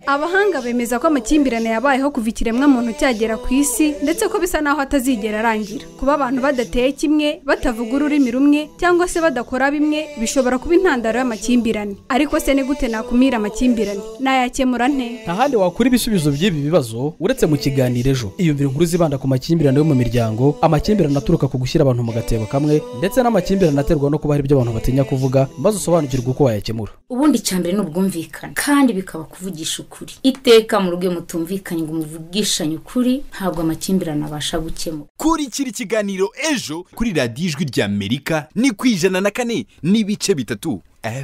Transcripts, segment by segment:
abahanga bemeza ko amakimbirane yabayeho kuva ikiremwamuntu cyagera ku isi ndetse ko bisa naho atazigera arangira kuba abantu badateye kimwe batavuga ururimi rumwe cyangwa se badakora bimwe bishobora kuba intandaro y'amakimbirane ariko se ni gute nakumira amakimbirane nayakemura nte nta handi wakura ibisubizo by'ibi bibazo uretse mu kiganiro ejo iyumvire inkuru zibanda ku makimbirane yo mu miryango amakimbirane aturuka ku gushyira abantu mu gatebo kamwe ndetse n'amakimbirane aterwa no kuba hari ibyo abantu batinya kuvuga maze usobanukirwe uko wayakemura ubundi icyambere ni ubwumvikane kandi bikaba kuvugisha ukuri iteka mu rugo iyo mutumvikanye ngo muvugishanye ukuri ntabwo amakimbirane abasha gukemura kurikira ikiganiro ejo kuri radiyo ijwi rya amerika ni ku ijana na kane n'ibice bitatu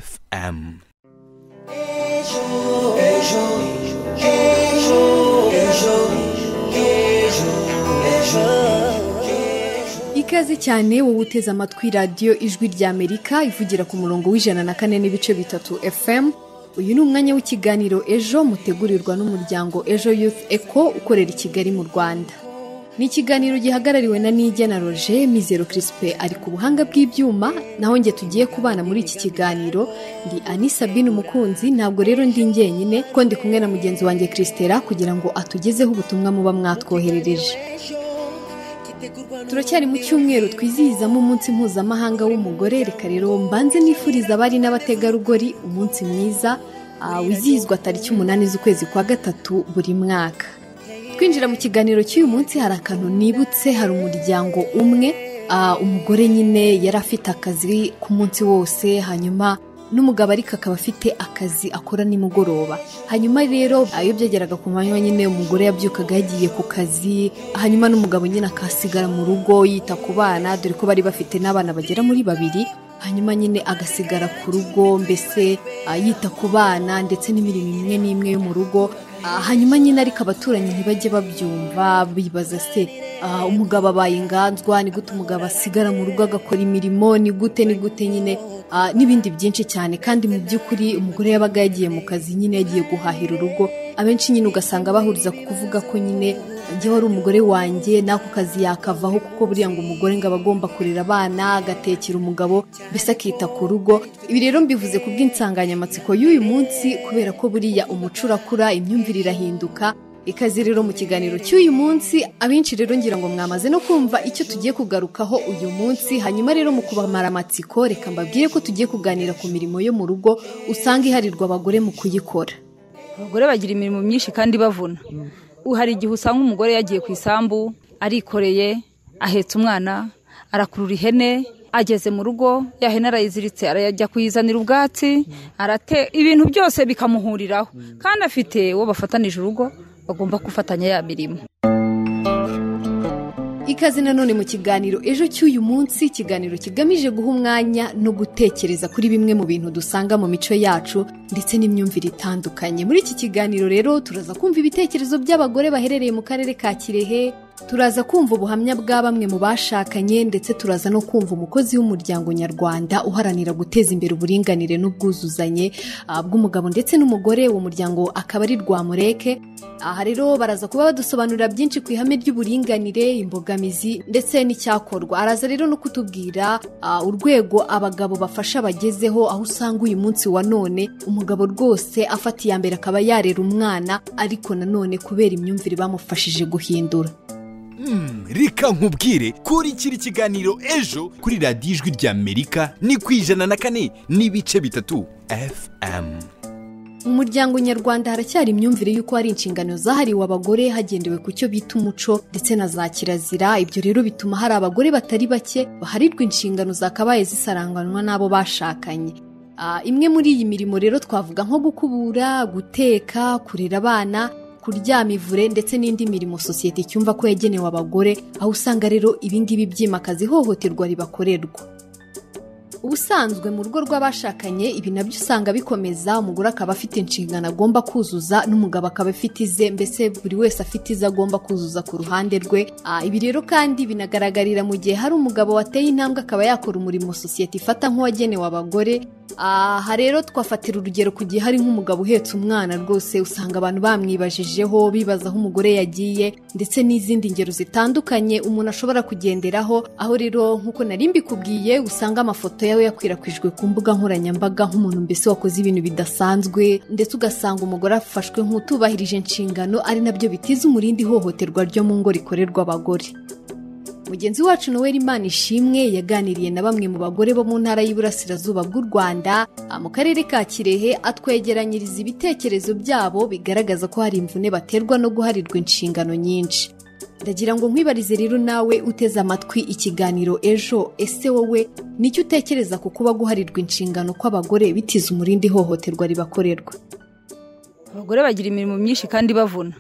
fm ikaze cyane wowe uteze amatwi radiyo ijwi rya amerika ivugira ku murongo w'ijana na kane n'ibice bitatu fm uyu ni umwanya w'ikiganiro ejo mutegurirwa n'umuryango ejo youth eco ukorera i kigali mu rwanda ni ikiganiro gihagarariwe na nijya na roger mizero kirisipe ari ku buhanga bw'ibyuma naho njye tugiye kubana muri iki kiganiro ndi ani sabine umukunzi ntabwo rero ndi njyenyine ko ndi kumwe na mugenzi wanjye kirisitera kugira ngo atugezeho ubutumwa muba mwatwoherereje turacyari mu cyumweru twizihizamo umunsi mpuzamahanga w'umugore reka rero mbanze nifuriza abari n'abategarugori umunsi mwiza ah, wizihizwa tariki umunani z'ukwezi kwa gatatu buri mwaka twinjira mu kiganiro cy'uyu munsi hari akantu nibutse hari umuryango umwe ah, umugore nyine yari afite akazi ku munsi wose hanyuma n'umugabo ariko akaba afite akazi akora nimugoroba hanyuma rero iyo byageraga ku manywa nyine umugore yabyukaga yagiye ku kazi hanyuma n'umugabo nyine akasigara mu rugo yita ku bana dore ko bari bafite n'abana bagera muri babiri hanyuma nyine agasigara ku rugo mbese ah, yita ku bana ndetse n'imirimo imwe n'imwe yo mu rugo Ah, hanyuma nyine ariko abaturanyi ntibajye babyumva bibaza se ah, umugabo abaye inganzwa ni gute umugabo asigara mu rugo agakora imirimo ni gute ni gute nyine ah, n'ibindi byinshi cyane kandi mu by'ukuri umugore yabaga yagiye mu kazi nyine yagiye guhahira urugo abenshi nyine ugasanga bahuriza ku kuvuga ko nyine njye wari umugore wanjye n'ako kazi yakavaho kuko buriya ngo umugore ngo aba agomba kurera abana agatekera umugabo mbese akita ku rugo ibi rero mbivuze ku bw'insanganyamatsiko y'uyu munsi kubera ko buriya umuco urakura imyumvire irahinduka ikaze rero mu kiganiro cy'uyu munsi abenshi rero ngira ngo mwamaze no kumva icyo tugiye kugarukaho uyu munsi hanyuma rero mu kubamara amatsiko reka mbabwire ko tugiye kuganira ku mirimo yo mu rugo usanga iharirwa abagore mu kuyikora abagore bagira imirimo myinshi kandi bavuna hari igihe usanga umugore yagiye ku isambu arikoreye ahetse umwana arakurura ihene ageze mu rugo ya hene arayiziritse arajya kuyizanira ubwatsi arate ibintu byose bikamuhuriraho kandi afite uwo bafatanije urugo bagomba gufatanya ya mirimo ikaze nanone mu kiganiro ejo cy'uyu munsi ikiganiro kigamije guha umwanya no gutekereza kuri bimwe mu bintu dusanga mu mico yacu ndetse n'imyumvire itandukanye muri iki kiganiro rero turaza kumva ibitekerezo by'abagore baherereye mu karere ka kirehe turaza kumva ubuhamya bwa bamwe mu bashakanye ndetse turaza no kumva umukozi w'umuryango nyarwanda uharanira guteza imbere uburinganire n'ubwuzuzanye ah, bw'umugabo ndetse n'umugore uwo muryango akaba ari rwamureke aha rero baraza kuba badusobanurira byinshi ku ihame ry'uburinganire imbogamizi ndetse n'icyakorwa araza rero no kutubwira ah, urwego abagabo bafasha bagezeho aho usanga uyu munsi wa none umugabo rwose afata iya mbere akaba yarera umwana ariko nanone kubera imyumvire bamufashije guhindura Mm, reka nkubwire kurikira ikiganiro ejo kuri radiyo ijwi rya amerika ni ku ijana na kane n'ibice bitatu fm mu muryango nyarwanda haracyari imyumvire y'uko hari inshingano zahariwe abagore hagendewe ku cyo bita umuco ndetse na za kirazira ibyo rero bituma hari abagore batari bake baharirwa inshingano zakabaye zisaranganwa n'abo bashakanye Ah, imwe muri iyi mirimo rero twavuga nko gukubura guteka kurera abana kuryama ivure ndetse n'indi mirimo sosiyete icyumva ko yagenewe abagore aho usanga rero ibi ngibi byimakaza ihohoterwa ribakorerwa ubusanzwe mu rugo rw'abashakanye ibi nabyo usanga bikomeza umugore akaba afite inshingano agomba kuzuza n'umugabo akaba afite ize mbese buri wese afite ize agomba kuzuza ku ruhande rwe Ah, ibi rero kandi binagaragarira mu gihe hari umugabo wateye intambwe akaba yakora umurimo sosiyete ifata nk'uwagenewe abagore aha rero twafatira urugero ku gihe hari nk'umugabo uhetse umwana rwose usanga abantu bamwibajijeho bibaza aho umugore yagiye ndetse n'izindi ngero zitandukanye umuntu ashobora kugenderaho aho rero nk'uko nari mbikubwiye usanga amafoto yawe yakwirakwijwe ku mbuga nkoranyambaga nk'umuntu mbese wakoze ibintu bidasanzwe ndetse ugasanga umugore afashwe nk'utubahirije inshingano ari nabyo bitiza umurindi ihohoterwa ryo mu ngo rikorerwa abagore mugenzi wacu noel imana ishimwe yaganiriye na bamwe mu bagore bo mu ntara y'iburasirazuba bw'u rwanda ah, mu karere ka kirehe atwegeranyiriza ibitekerezo byabo bigaragaza ko hari imvune baterwa no guharirwa inshingano nyinshi ndagira ngo nkwibarize rero nawe uteze amatwi ikiganiro ejo ese wowe nicyo utekereza ku kuba guharirwa inshingano kw'abagore bitiza umurindi ihohoterwa ribakorerwa abagore bagira imirimo myinshi kandi bavuna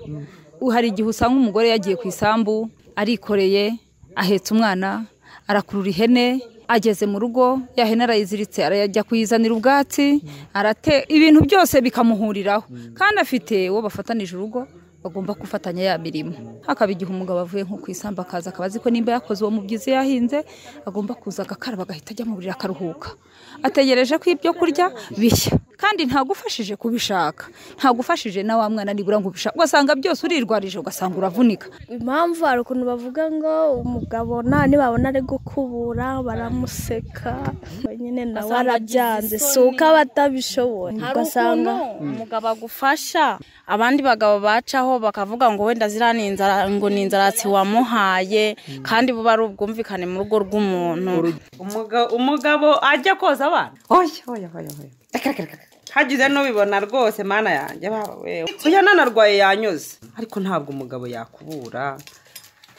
hari igihe usanga umugore yagiye ku isambu arikoreye ahetse umwana arakurura ihene ageze mu rugo ya hene arayiziritse arajya kuyizanira ubwatsi arate ibintu byose bikamuhuriraho kandi afite uwo bafatanije urugo bagomba gufatanya ya mirimo hakaba igihe umugabo avuye nko ku isambu akaza akaba azi ko nimba yakoze uwo mubyizi yahinze agomba kuza agakaraba agahita ajya mu buriri akaruhuka ategereje ko ibyo kurya bishya kandi ntagufashije kubishaka ntagufashije na wa mwana nibura ngo ubishake ugasanga byose urirwarije ugasanga uravunika impamvu hari ukuntu bavuga ngo umugabo nta nibabona ari gukubura baramuseka nyine nawe arabyanze si uko aba atabishoboye ugasanga umugabo agufasha abandi bagabo bacaho bakavuga ngo wenda ziriya ni inzara ngo ni inzaratsi wamuhaye kandi buba ari ubwumvikane mu rugo rw'umuntu Umuga- umugabo ajya koza abana oya oya oya oya Reka, reka, reka. hagize n'ubibona rwose mana yanjye bawe oya nanarwaye yanyuze ariko ntabwo umugabo yakubura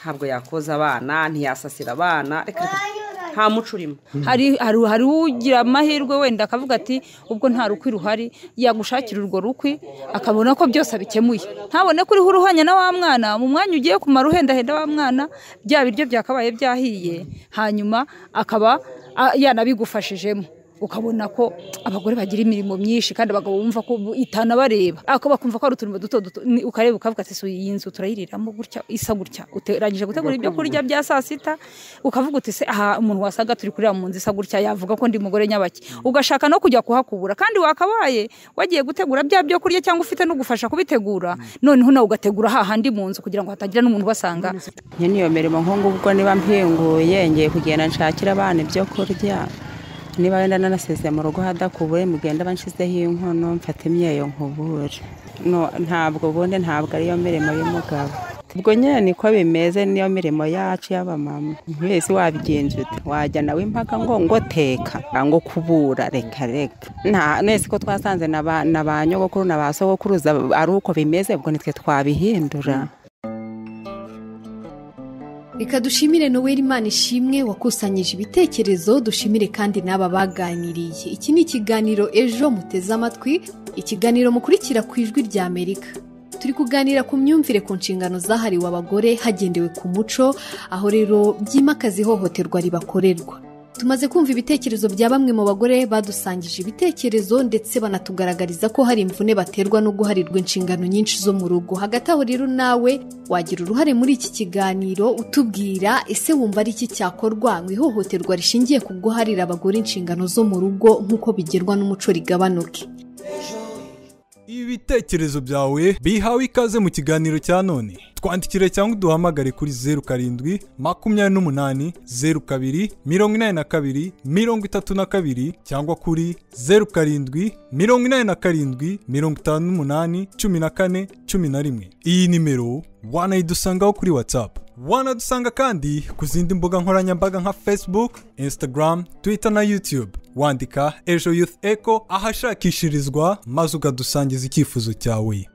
ntabwo yakoza abana ntiyasasira abana reka reka, reka. nta muco urimo hari hari hari ugira amahirwe wenda akavuga ati ubwo nta rukwi ruhari yagushakira urwo rukwi akabona ko byose abikemuye ntabone ko uriho uruhanya na wa mwana mu mwanya ugiye kumara uhendahenda wa mwana bya biryo byakabaye byahiye hanyuma akaba a- yanabigufashijemo ukabona ko abagore bagira imirimo myinshi kandi abagabo bumva ko bu- itana bareba ako bakumva ko ari uturimo duto duto ni- ukareba ukavuga ati "Si iyi nzu turayiriramo gutya isa gutya uteranyije gutegura ibyo kurya bya saa sita ukavuga uti se aha umuntu wasaga turi kurira mu nzu isa gutya yavuga ko ndi umugore nyabaki ugashaka no kujya kuhakubura kandi wakabaye wagiye gutegura bya byo kurya cyangwa ufite no gufasha kubitegura noneho nawe ugategura hahandi mu nzu kugira ngo hatagira n'umuntu ubasanga njye n'iyo mirimo nk'ubu ubwo niba mpinguye ngiye kugenda nshakira abana ibyo kurya niba wenda nanasezeye mu rugo hadakubuye mugenda banshyizeho inkono mfata imyeyo nkubure No, ntabwo ubundi ntabwo ariyo mirimo y'umugabo ubwo nyine niko bimeze niyo mirimo yacu y'abamama wese wabigenza ute wajya nawe impaka ngo ngo teka ngo kubura reka reka nta mwese ko twasanze na ba- na ba nyogokuru na ba sogokuruza ari uko bimeze ubwo nitwe twabihindura reka dushimire noel imana ishimwe wakusanyije ibitekerezo dushimire kandi n'aba baganiriye iki ni ikiganiro ejo muteze amatwi ikiganiro mukurikira ku ijwi rya amerika turi kuganira ku myumvire ku nshingano zahariwe abagore hagendewe ku muco aho rero byimakaza ihohoterwa ribakorerwa tumaze kumva ibitekerezo bya bamwe mu bagore badusangije ibitekerezo ndetse banatugaragariza ko hari imvune baterwa no guharirwa inshingano nyinshi zo mu rugo hagati aho rero nawe wagira uruhare muri iki kiganiro utubwira ese wumva ari iki cyakorwa ngo ihohoterwa rishingiye ku guharira abagore inshingano zo mu rugo nk'uko bigerwa n'umuco rigabanuke ibitekerezo byawe bihawe ikaze mu kiganiro cya none twandikire cyangwa uduhamagare kuri zeru karindwi makumyabiri n'umunani zeru kabiri mirongo inani na kabiri mirongo itatu na kabiri cyangwa kuri zeru karindwi mirongo inani na karindwi mirongo itanu n'umunani cumi na kane cumi na rimwe iyi nimero wanayidusangaho kuri whatsapp wanadusanga kandi ku zindi mbuga nkoranyambaga nka facebook instagram twitter na youtube wandika ejo youth echo ahashakishirizwa maze ukadusangiza icyifuzo cyawe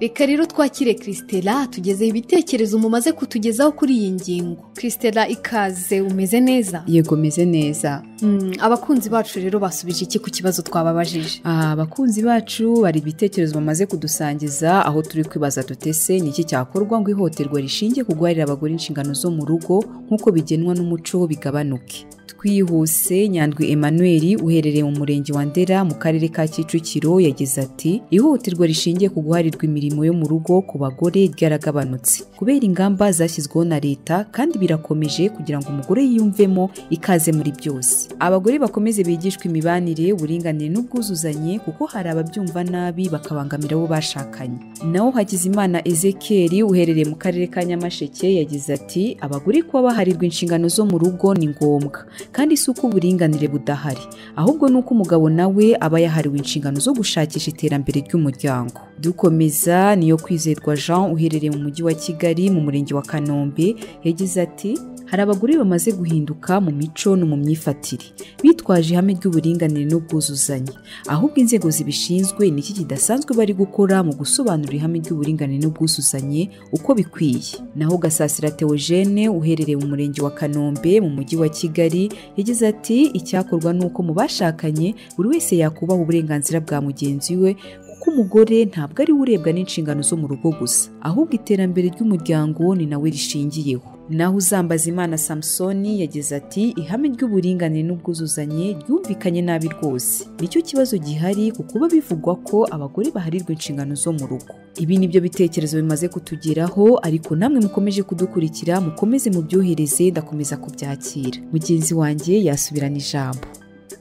reka rero twakire christela tugezeho ibitekerezo mumaze kutugezaho kuri iyi ngingo christela ikaze umeze neza yego meze neza Mm, abakunzi bacu rero basubije iki ku kibazo twababajije Ah, abakunzi bacu bari ibitekerezo bamaze kudusangiza aho turi kwibaza dutese ni iki cyakorwa ngo ihohoterwa rishingiye ku guharira abagore inshingano zo mu rugo nk'uko bigenwa n'umuco bigabanuke twihuse nyandwi emmanuel uherereye mu murenge wa ndera mu karere ka kicukiro yagize ati ihohoterwa rishingiye ku guharirwa imirimo yo mu rugo ku bagore ryaragabanutse kubera ingamba zashyizweho na leta kandi birakomeje kugira ngo umugore yiyumvemo ikaze muri byose abagore bakomeze bigishwe imibanire uburinganire n'ubwuzuzanye kuko hari ababyumva nabi bakabangamira abo bashakanye naho hakizimana ezekiel uherereye mu karere ka nyamasheke yagize ati abagore kuba baharirwa inshingano zo mu rugo ni ngombwa kandi si uko uburinganire budahari ahubwo ni uko umugabo nawe aba yahariwe inshingano zo gushakisha iterambere ry'umuryango dukomeza niyo kwizerwa jean uherereye mu mujyi wa kigali mu murenge wa kanombe yagize ati hari abagore bamaze guhinduka mu mico no mu myifatire bitwaje ihame ry'uburinganire n'ubwuzuzanye ahubwo inzego zibishinzwe niki kidasanzwe bari gukora mu gusobanura ihame ry'uburinganire n'ubwuzuzanye uko bikwiye naho gasasira theogene uherereye mu murenge wa kanombe mu mujyi wa kigali yagize ati icyakorwa ni uko mu bashakanye buri wese yakubaha uburenganzira bwa mugenzi we kuko umugore ntabwo ari we urebwa n'inshingano zo mu rugo gusa ahubwo iterambere ry'umuryango ni nawe rishingiyeho naho uzambaza imana samusoni yagize ati ihame ry'uburinganire n'ubwuzuzanye ryumvikanye nabi rwose nicyo kibazo gihari ku kuba bivugwa ko abagore baharirwa inshingano zo mu rugo ibi ni byo bitekerezo bimaze kutugeraho ariko namwe mukomeje kudukurikira mukomeze mubyohereze ndakomeza kubyakira mugenzi wanjye yasubirana ijambo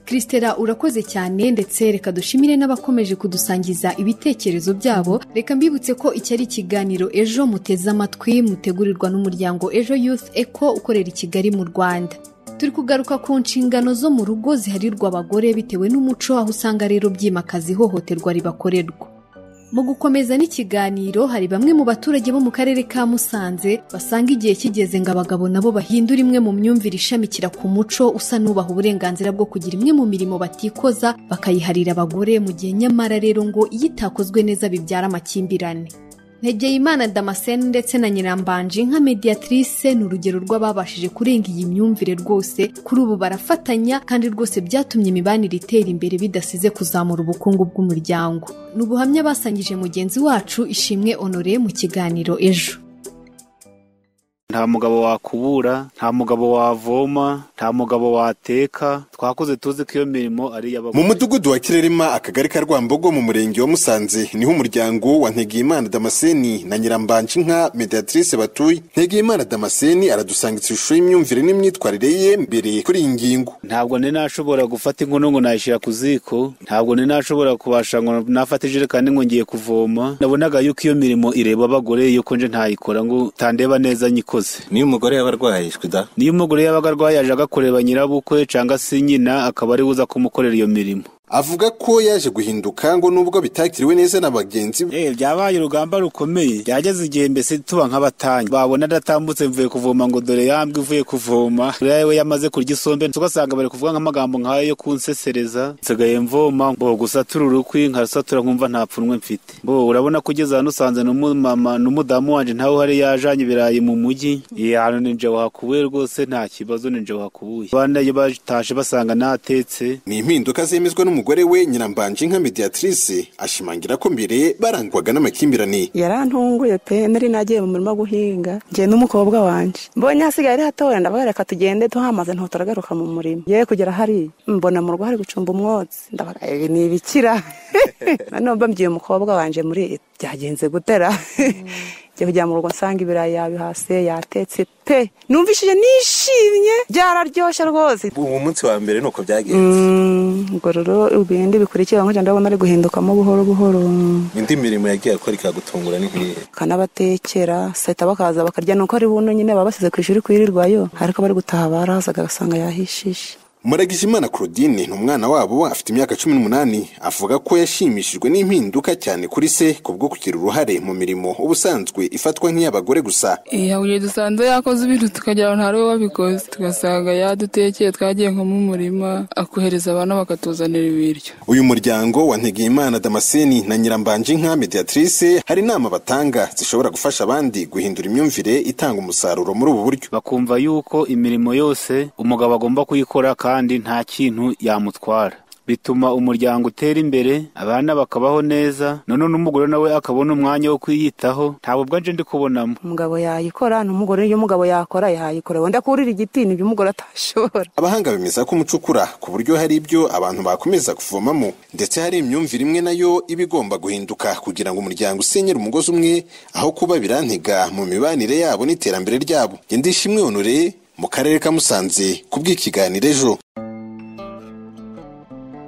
Christela urakoze cyane ndetse reka dushimire n'abakomeje kudusangiza ibitekerezo byabo reka mbibutse ko iki ari ikiganiro ejo muteze amatwi mutegurirwa n'umuryango ejo youth eco ukorera i kigali mu rwanda turi kugaruka ku nshingano zo mu rugo ziharirwa abagore bitewe n'umuco aho usanga rero byimakaza ihohoterwa ribakorerwa mu gukomeza n'ikiganiro hari bamwe mu baturage bo mu karere ka musanze basanga igihe kigeze ngo abagabo nabo bahindure imwe mu myumvire ishamikira ku muco usa n'ubaha uburenganzira bwo kugira imwe mu mirimo batikoza bakayiharira abagore mu gihe nyamara rero ngo iyo itakozwe neza bibyara amakimbirane Ntegeyimana damascene ndetse na nyirambanje nka mediatrice ni urugero rw'ababashije kurenga iyi myumvire rwose kuri ubu barafatanya kandi rwose byatumye imibanire itera imbere bidasize kuzamura ubukungu bw'umuryango ni ubuhamya basangije mugenzi wacu ishimwe honore mu kiganiro ejo nta mugabo wakubura nta mugabo wavoma nta mugabo wateka twakoze tuzi ko iyo mirimo ari iy'abagore mu mudugudu wa kirerema akagari ka rwambogo mu murenge wa musanze niho umuryango wa ntegeyimana damascene na nyirambanje inka mediatrice batuye ntegeyimana damascene aradusangitsa ishusho y'imyumvire n'imyitwarire ye mbere kuri iyi ngingo ntabwo ni nashobora gufata inkono ngo nayishyira ku ziko ntabwo ni nashobora kubasha ngo nafata ijerekani ngo ngiye kuvoma nabonaga yuko iyo mirimo ireba abagore yuko nje ntayikora ngo utandeba neza nyikoze niyo umugore yaba arwaye shwida niyo umugore yabaga arwaye yaje agakoreba nyirabukwe cyangwa se nyina akaba ari buza kumukorera iyo mirimo avuga ko yaje guhinduka ngo nubwo bitakiriwe neza na bagenzi be byabaye urugamba rukomeye byageze igihe mbese tuba nk'abatanyi babona adatambutse mvuye kuvoma ngo dore yambwe uvuye kuvoma rero we yamaze kurya isombe tugasanga bari kuvuga nk'amagambo nk'ayo yo kunsesereza nsigaye mvoma mbo gusatura urukwi nkarusatura nkumva nta pfunwe mfite mbo urabona ko ugeze hano usanze n'umumama n'umudamu wanje ntawe uhari yajanye ibirayi mu mujyi iyi hantu ni nje wahakubuye rwose nta kibazo ni nje wahakubuye abana iyo batashe basanga ntatetse ni impinduka zemezwa n'umuntu umugore we nyirambanje nka mediatrice ashimangira ko mbere barangwaga n'amakimbirane yarantunguye pe nari nagiye mu murima guhinga ngiye n'umukobwa wanjye mbonye hasigaye ari hatoya ndabaga reka tugende tuhamaze ntuturagaruka mu murima ye kugera hariya mbona mu rugo hari gucumba umwotsi ndabaga ibi ni ibikira noneho mbabwiye umukobwa wanjye muri byagenze gutera njya kujya mu rugo nsanga ibirayi yabihase yatetse pe numvishije nishimye byararyoshye rwose uwo munsi wa mbere ni uko byagenze ubwo rero ibindi bikurikira nkajya ndabona ari guhindukamo buhoro buhoro indi mirimo yagiye akora ikagutungura ni nk'iyi akanabatekera seta bakaza bakarya nuko ari buno nyine baba basize ku ishuri kwirirwayo ariko bari gutaha barahazaga agasanga yahishishe muragijimana claudine ni umwana wabo afite imyaka cumi n'umunani avuga ko yashimishijwe n'impinduka cyane kuri se kubwo kugira uruhare mu mirimo ubusanzwe ifatwa nk'iy'abagore gusa igihe dusanze yakoze ibintu tukagira ngo ntari we wabikoze tugasanga yadutekeye twagiye nko mu murima akohereza abana bakatuzanira ibiryo uyu muryango wa ntegeyimana damascene na nyirambanje inka mediatrice hari inama batanga zishobora gufasha abandi guhindura imyumvire itanga umusaruro muri ubu buryo bakumva yuko imirimo yose umugabo agomba kuyikora kandi nta kintu yamutwara bituma umuryango utera imbere abana bakabaho neza none n'umugore nawe akabona umwanya wo kwiyitaho nta bubwa nje ndi kubonamo umugabo yayikora n'umugore iyo umugabo yakora yayikora wenda kurira igiti nibyo umugore atashobora abahanga bemeza ko umuco ukura ku buryo hari ibyo abantu bakomeza kuvomamo ndetse hari imyumvire imwe nayo iba igomba guhinduka kugira ngo umuryango usenyere umugozi umwe aho kuba birantega mu mibanire yabo n'iterambere ryabo gendesha imwe onore mu karere ka musanze ku bw'ikiganiro ejo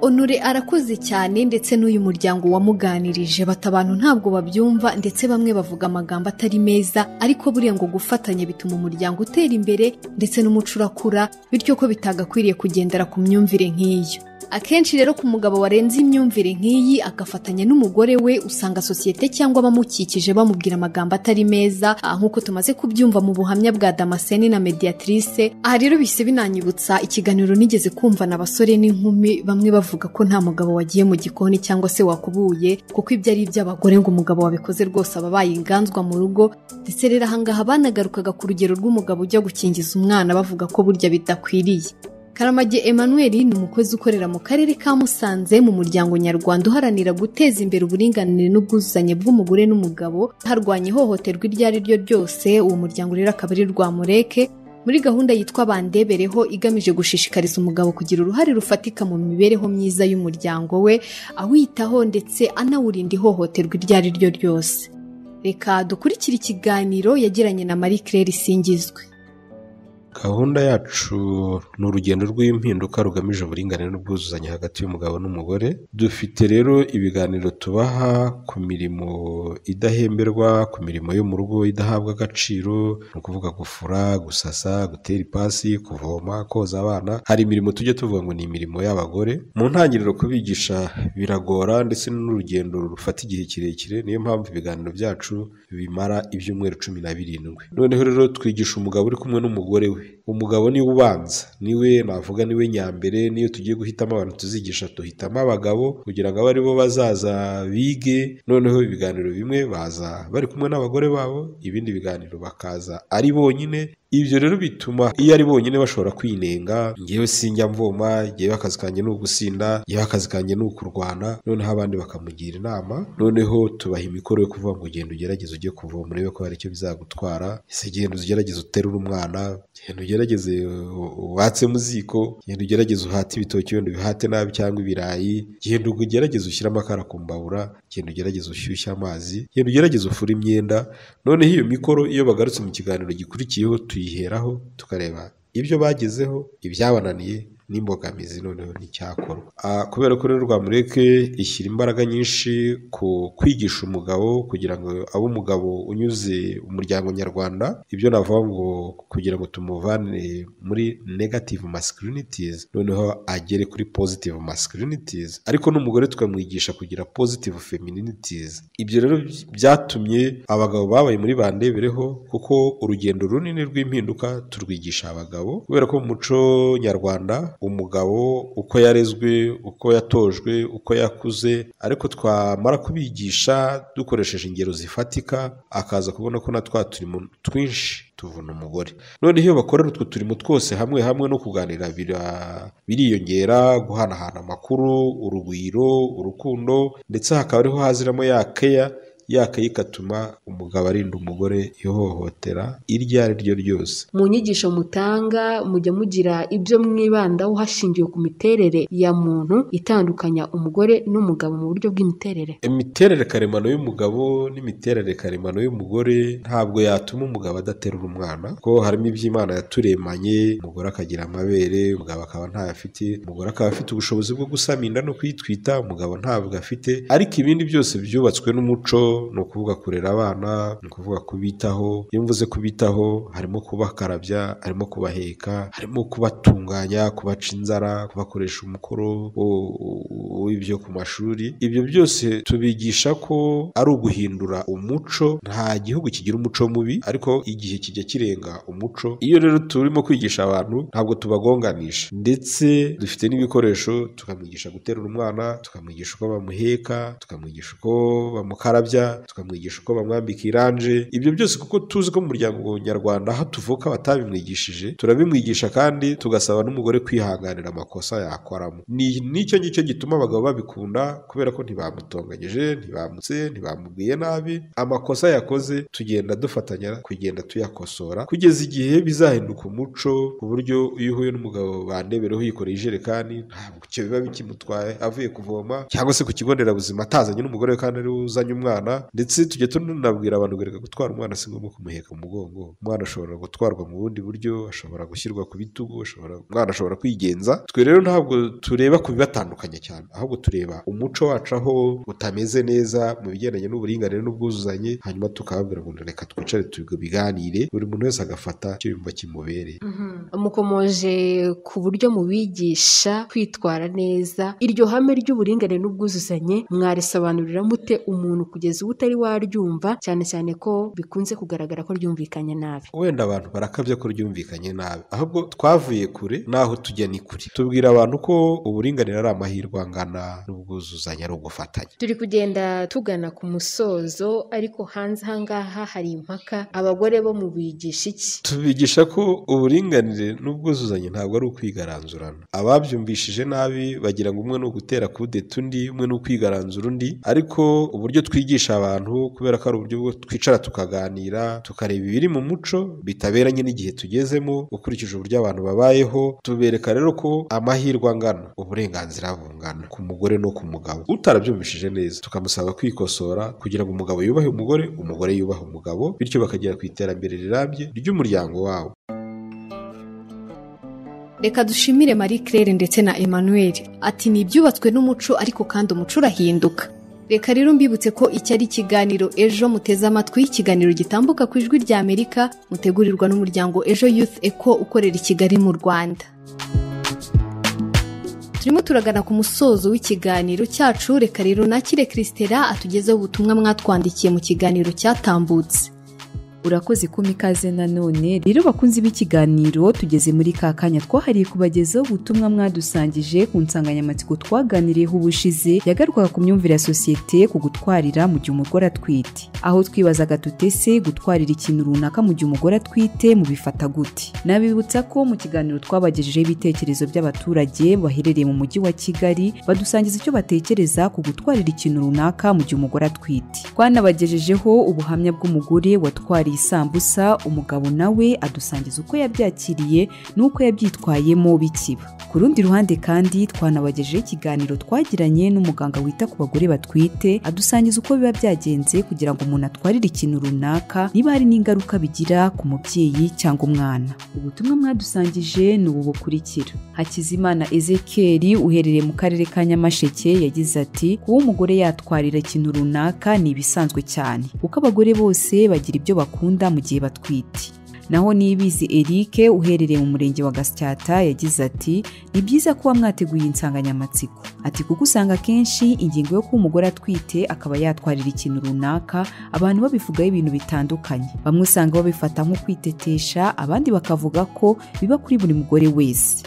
onore arakoze cyane ndetse n'uyu muryango wamuganirije bata abantu ntabwo babyumva ndetse bamwe bavuga amagambo atari meza ariko buriya ngo gufatanya bituma umuryango utera imbere ndetse n'umuco urakura bityo ko bitagakwiriye kugendera ku myumvire nk'iyo akenshi rero ku mugabo warenze imyumvire nk'iyi agafatanya n'umugore we usanga sosiyete cyangwa abamukikije bamubwira amagambo atari meza ah, nk'uko tumaze kubyumva mu buhamya bwa damascene na mediatrice aha rero bihise binanyibutsa ikiganiro nigeze kumva na basore n'inkumi bamwe bavuga ko nta mugabo wagiye mu gikoni cyangwa se wakubuye kuko ibyo ari iby'abagore ngo umugabo wabikoze rwose aba abaye inganzwa mu rugo ndetse rero ahangaha banagarukaga ku rugero rw'umugabo ujya gukingiza umwana bavuga ko burya bidakwiriye karamage emmanuel ni umukozi ukorera mu karere ka musanze mu muryango nyarwanda uharanira guteza imbere uburinganire n'ubwuzuzanye bw'umugore n'umugabo harwanya ihohoterwa iryo ari ryo ryose uwo muryango rero akaba ari rwamureke muri gahunda yitwa bandebereho igamije gushishikariza umugabo kugira uruhare rufatika mu mibereho myiza y'umuryango we awitaho ndetse anawurinda ihohoterwa iryo ari ryo ryose reka dukurikire ikiganiro yagiranye na marie claire isingizwe gahunda yacu ni urugendo rw'impinduka rugamije uburinganire n'ubwuzuzanye hagati y'umugabo n'umugore dufite rero ibiganiro tubaha ku mirimo idahemberwa ku mirimo yo mu rugo idahabwa agaciro ni ukuvuga gufura gusasa gutera ipasi kuvoma koza abana hari imirimo tujya tuvuga ngo ni imirimo y'abagore mu ntangiriro kubigisha biragora ndetse n'urugendo rufata igihe kirekire niyo mpamvu ibiganiro byacu bimara ibyumweru cumi na birindwi noneho rero twigisha umugabo uri kumwe n'umugore we umugabo niwe ubanza niwe navuga niwe nyambere niyo tugiye guhitamo abantu tuzigisha duhitamo abagabo kugira ngo abe aribo bazaza bige noneho ibiganiro bimwe baza bari kumwe n'abagore babo ibindi biganiro bakaza ari bonyine ibyo rero bituma iyo ari bonyine bashobora kwinenga ngewe sinjya mvoma ngewe akazi kanjye ni ugusinda ngewe akazi kanjye ni ukurwana noneho abandi bakamugira inama noneho tubaha imikoro yo kuvuga ngo genda ugerageze ujye kuvoma urebe ko hari icyo bizagutwara ese genda ugerageze uterure umwana genda ugerageze watse mu ziko genda ugerageze uhate ibitoki wenda ubihate nabi cyangwa ibirayi genda ugerageze ushyire amakara ku mbabura genda ugerageze ushyushye amazi genda ugerageze ufure imyenda noneho iyo mikoro iyo bagarutse mu kiganiro gikurikiyeho tuyiheraho tukareba ibyo bagezeho ibyabananiye n'imbogamizi noneho n'icyakorwa kubera ko rero rwamureke ishyira imbaraga nyinshi ku kwigisha umugabo kugira ngo abe umugabo unyuze umuryango nyarwanda ibyo navuga ngo kugira ngo tumuvane muri negative masculinities noneho agere kuri positive masculinities ariko n'umugore tukamwigisha kugira positive femininities ibyo rero byatumye abagabo babaye muri bandebereho kuko urugendo runini rw'impinduka turwigisha abagabo kubera ko mu muco nyarwanda umugabo uko yarezwe uko yatojwe uko yakuze ariko twamara kubigisha dukoresheje ingero zifatika akaza kubona ko na twa turimo twinshi tuvuna umugore noneho iyo bakorera utwo turimo twose hamwe hamwe no kuganira bira- biriyongera guhanahana amakuru urugwiro urukundo ndetse hakaba ariho haziramo ya keya ya keya igatuma umugabo arinda umugore ihohotera iryo ari ryo ryose mu nyigisho mutanga mujya mugira ibyo mwibandaho hashingiwe ku miterere ya muntu itandukanya umugore n'umugabo mu buryo bw'imiterere imiterere karemano y'umugabo n'imiterere karemano y'umugore ntabwo yatuma umugabo adaterura umwana ko harimo iby'imana yaturemanye umugore akagira amabere umugabo akaba ntayo afite umugore akaba afite ubushobozi bwo gusama inda no kwitwita umugabo ntabwo afite ariko ibindi byose byubatswe n'umuco ni ukuvuga kurera abana ni ukuvuga kubitaho iyo mvuze kubitaho harimo kubakarabya harimo kubaheka harimo kubatunganya kubaca inzara kubakoresha umukoro wo- wo- w'ibyo ku mashuri ibyo byose tubigisha ko ari uguhindura umuco nta gihugu kigira umuco mubi ariko igihe kijya kirenga umuco iyo rero turimo kwigisha abantu ntabwo tubagonganisha ndetse dufite n'ibikoresho tukamwigisha guterura umwana tukamwigisha uko bamuheka tukamwigisha uko bamukarabya tukamwigisha uko bamwambika iranje ibyo byose kuko tuzi ko mu muryango nyarwanda aho tuvuka batabimwigishije turabimwigisha kandi tugasaba n'umugore kwihanganira amakosa yakoramo ni nicyo ngicyo gituma abagabo babikunda kubera ko ntibamutonganyije ntibamutse ntibamubwiye nabi amakosa yakoze tugenda dufatanya kugenda tuyakosora kugeza igihe bizahinduka umuco ku buryo iyo uhuye n'umugabo bandebereho yikoreye ijerekani ntabwo icyo biba bikimutwaye avuye kuvoma cyangwa se ku kigo nderabuzima atazanye n'umugore we kandi ari we uzanye umwana ndetse tujya tunabwira abantu ngo reka gutwara umwana si ngombwa kumuheka mu mugongo umwana ashobora gutwarwa mu bundi buryo ashobora gushyirwa ku bitugu ashobora umwana ashobora kwigenza twe rero ntabwo tureba ku bibatandukanye cyane ahubwo tureba umuco wacu aho utameze neza mu bigendanye n'uburinganire n'ubwuzuzanye hanyuma tukababwira ngo reka twicare tubiganire buri muntu wese agafata icyo yumva kimubereye mukomoje ku buryo mubigisha kwitwara neza iryo hame ry'uburinganire n'ubwuzuzanye mwarisobanurira mute umuntu kugeza ubu utari waryumva cyane cyane ko bikunze kugaragara ko ryumvikanye nabi wenda abantu barakabya ko ryumvikanye nabi ahubwo twavuye kure naho tujya ni kure tubwira abantu ko uburinganire ari amahirwe angana n'ubwuzuzanye ari ugufatanya turi kugenda tugana ku musozo ariko hanze ahangaha hari impaka abagore bo mu bigisha iki tubigisha ko uburinganire n'ubwuzuzanye ntabwo ari ukwigaranzurana ababyumvishije nabi bagira ngo umwe ni ugutera kudeta undi umwe ni ukwigaranzura undi ariko uburyo twigisha abantu kubera ko ari uburyo bwo twicara tukaganira tukareba ibiri mu muco bitaberanye n'igihe tugezemo ukurikije uburyo abantu babayeho tubereka rero ko amahirwe angana uburenganzira bungana ku mugore no ku mugabo utarabyumvishije neza tukamusaba kwikosora kugira ngo umugabo yubahe umugore umugore yubahe umugabo bityo bakagera ku iterambere rirambye ry'umuryango wabo reka dushimire marie claire ndetse na emmanuel ati ni ibyubatswe n'umuco ariko kandi umuco urahinduka reka rero mbibutse ko iki ari ikiganiro ejo muteze amatwi ikiganiro gitambuka ku ijwi rya amerika mutegurirwa n'umuryango ejo youth eco ukorera i kigali mu rwanda turimo turagana ku musozo w'ikiganiro cyacu reka rero nakire christela atugezeho ubutumwa mwatwandikiye mu kiganiro cyatambutse urakoze kuma ikaze nanone rero bakunzi b'ikiganiro tugeze muri ka kanya twahariye kubagezaho ubutumwa mwadusangije ku nsanganyamatsiko twaganiriyeho ubushize yagarwaga ku myumvire ya sosiyete ku gutwarira mu gihe umugore atwite aho twibazaga tutese gutwarira ikintu runaka mu gihe umugore atwite mubifata gute nabibutsa ko mu kiganiro twabagejejeho ibitekerezo by'abaturage baherereye mu mujyi wa kigali badusangiza icyo batekereza ku gutwarira ikintu runaka mu gihe umugore atwite twanabagejejeho ubuhamya bw'umugore watwariye isambusa umugabo nawe adusangiza uko yabyakiriye n'uko yabyitwayemo bikiba ku rundi ruhande kandi twanabagejejeho ikiganiro twagiranye n'umuganga wita ku bagore batwite adusangiza uko biba byagenze kugira ngo umuntu atwarire ikintu runaka niba hari n'ingaruka bigira ku mubyeyi cyangwa umwana ubutumwa mwadusangije ni ubu bukurikira hakizimana ezekiel uherereye mu karere ka nyamasheke yagize ati kuba umugore yatwarira ikintu runaka ni ibisanzwe cyane kuko abagore bose bagira ibyo bakunda mu gihe batwite naho nibizi eric uherereye mu murenge wa gasyata yagize ati ni byiza kuba mwateguye insanganyamatsiko ati kuko usanga akenshi ingingo yo kuba umugore atwite akaba yatwarira ikintu runaka abantu babivugaho ibintu bitandukanye bamwe usanga babifata nko kwitetesha abandi bakavuga ko biba kuri buri mugore wese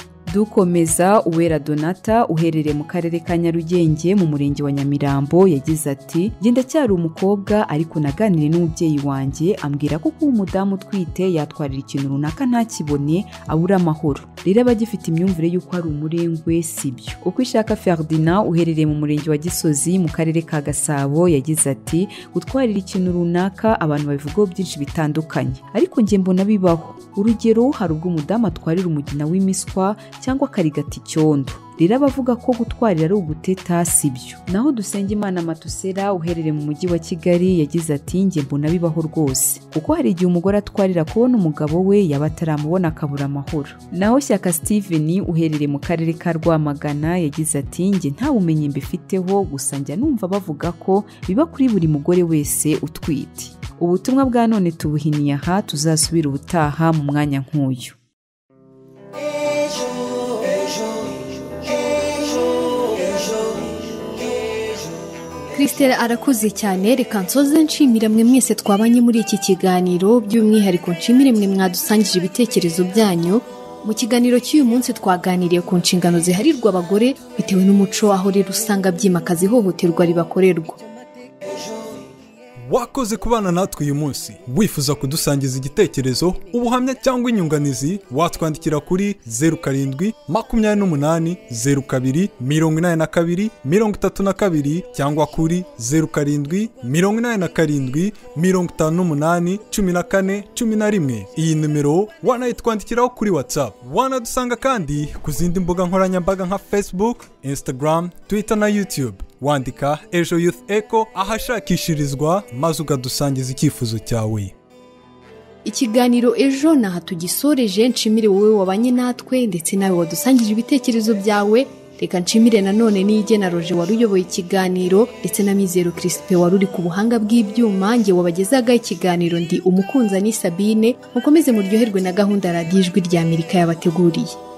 dukomeza uwera donata uherereye mu karere ka nyarugenge mu murenge wa nyamirambo yagize ati njye ndacyari umukobwa ariko naganire n'umubyeyi wanjye ambwira ko kuba umudamu utwite yatwarira ikintu runaka ntakibone abura amahoro rero aba agifite imyumvire y'uko ari umurengwe si byo uko ishaka ferdinand uherereye mu murenge wa gisozi mu karere ka gasabo yagize ati gutwarira ikintu runaka abantu babivugaho byinshi bitandukanye ariko njye mbona bibaho urugero hari ubwo umudamu atwarira umugina w'imiswa cyangwa akarigata icyondo rero abavuga ko gutwarira ari uguteta si byo naho dusenge imana matusera uherereye mu mujyi wa kigali yagize ati njye mbona bibaho rwose kuko hari igihe umugore atwarira kubona umugabo we yaba ataramubona akabura amahoro naho shyaka steven uherereye mu karere ka rwamagana yagize ati njye nta bumenyi mbifiteho gusa njya numva bavuga ko biba kuri buri mugore wese utwite ubutumwa bwa none tubuhiniye aha tuzasubira ubutaha mu mwanya nk'uyu christelle arakoze cyane reka nsoze nshimira mwe mwese twabanye muri iki kiganiro by'umwihariko nshimire mwe mwadusangije ibitekerezo byanyu mu kiganiro cy'uyu munsi twaganiriye ku nshingano ziharirwa abagore bitewe n'umuco aho rero usanga byimakaza ihohoterwa ribakorerwa wakoze kubana natwe uyu munsi wifuza kudusangiza igitekerezo ubuhamya cyangwa inyunganizi watwandikira kuri zeru karindwi makumyabiri n'umunani zeru kabiri mirongo inani na kabiri mirongo itatu na kabiri cyangwa kuri zeru karindwi mirongo inani na karindwi mirongo itanu n'umunani cumi na kane cumi na rimwe iyi nimero wanayitwandikiraho kuri whatsapp wanadusanga kandi ku zindi mbuga nkoranyambaga nka facebook instagram twitter na youtube wandika ejo youth echo ahashakishirizwa maze ukadusangiza icyifuzo cyawe ikiganiro ejo ni aha tugisoreje nshimire wowe wabanye natwe ndetse nawe wadusangije ibitekerezo byawe reka nshimire nanone n'iyige na roje wari uyoboye ikiganiro ndetse na mizero kirisipe wari uri ku buhanga bw'ibyuma nge wabagezaga ikiganiro ndi umukunzani sabine mukomeze muryoherwe na gahunda radiyo ijwi rya amerika yabateguriye